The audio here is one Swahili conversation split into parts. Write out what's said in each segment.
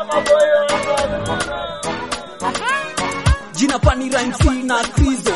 jina pani rhymes na krizo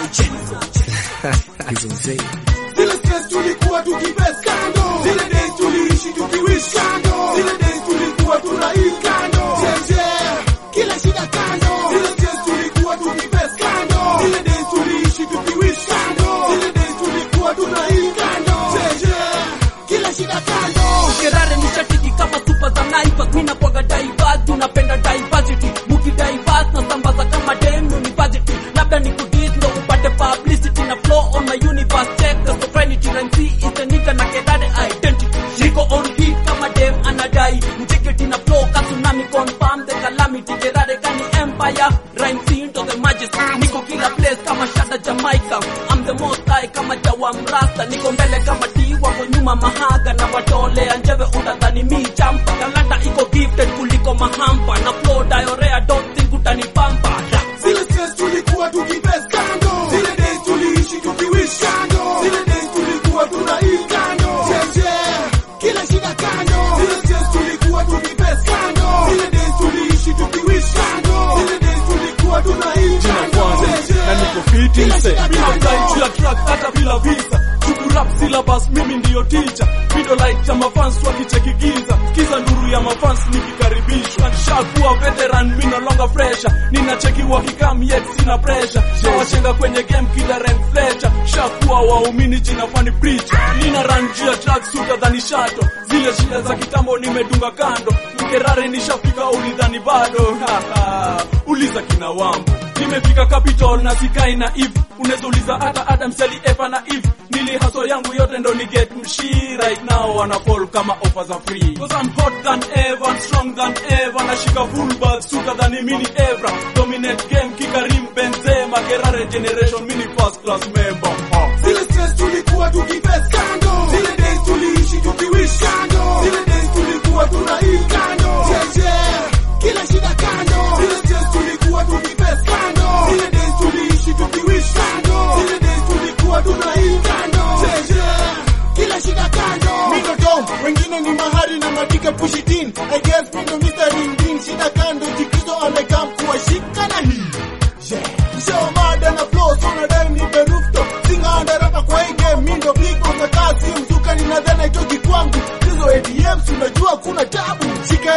Zile stress tulikuwa tukibes kando, zile days tuliishi tukiwish kando, zile days tulikuwa tunaishi kando, jeje, kila shida kando, zile stress tulikuwa tukibes kando, zile days tuliishi tukiwish kando, zile days tulikuwa tunaishi kando, jeje, kila shida kando. Kerare ni shatiki kama super za Naivas, mimi nakuwaga diverse, tunapenda diversity, muki diverse na sambaza kama dem university, labda ni kudis ndo upate publicity na flow on my universe, check the sovereignty, rhyme C is the nigga na Kerare identity, niko on hit kama dem anadai, mtiketi na flow ka tsunami, confirm the calamity, Kerare kani empire, rhyme C into the majesty, niko kila place kama shada Jamaica, I'm the most high kama jawa mrasta, niko mbele kama D wako nyuma mahaga na watolea njeve utadhani mi champa talanta iko gifted kuliko mahampa na flow diarrhea don't think utanipampa Da. Zile stress tulikuwa tukibes kando, zile days tuliishi tukiwish kando, zile days tulikuwa tunaishi kando, jeje, kila shida kando, zile stress tulikuwa tukibes kando, zile days tuliishi tukiwish kando, zile days tulikuwa tunaishi kando, jeje, na niko fiti kila mse shida mina kando. fly juu ya track hata bila visa tukurap syllabus mimi ndiyo teacher video like cha mafans wakichekigiza kiza nduru ya mafans nikikaribishwa nishakuwa veteran mi no longer fresher ninacheki wakikam yet sina pressure shawachenga kwenye game kila Ren Fletcher shakuwa waumini jina fani preacher nina run juu ya track suta dhani shato zile shida za kitambo nimedunga kando mkerare nishafika ulidhani bado Ha, ha. uliza kina wambo nimefika capital na sikai na if unaweza uliza hata Adam Sally Eva na if nili haso yangu yote ndo ni get mshi right now wana fall kama offers are free cause I'm hot than ever and strong than ever nashika full bag suka than mini Evra dominate game kikarim Benzema Gerare generation mini first class member uh. Zile stress tulikuwa tukibes kando, zile days tuliishi tukiwish kando, zile days tulikuwa tunaishi kando, jeje, kila shida kando, zile stress tulikuwa tukibes kando, zile days tuliishi tukiwish kando, zile days tulikuwa tunaishi kando, jeje, kila shida kando. Mito dom, wengine ni mahari na madika pushitin, I guess mito Mr. Ring Ding, shida kando, jikizo amekam kuwashika na hii Show mada na flow so na dai ni berufto Singa andarapa kwa hii game mindo big on the car si mzuka ni nadhana itoki kwangu Hizo ATMs unajua kuna tabu Shika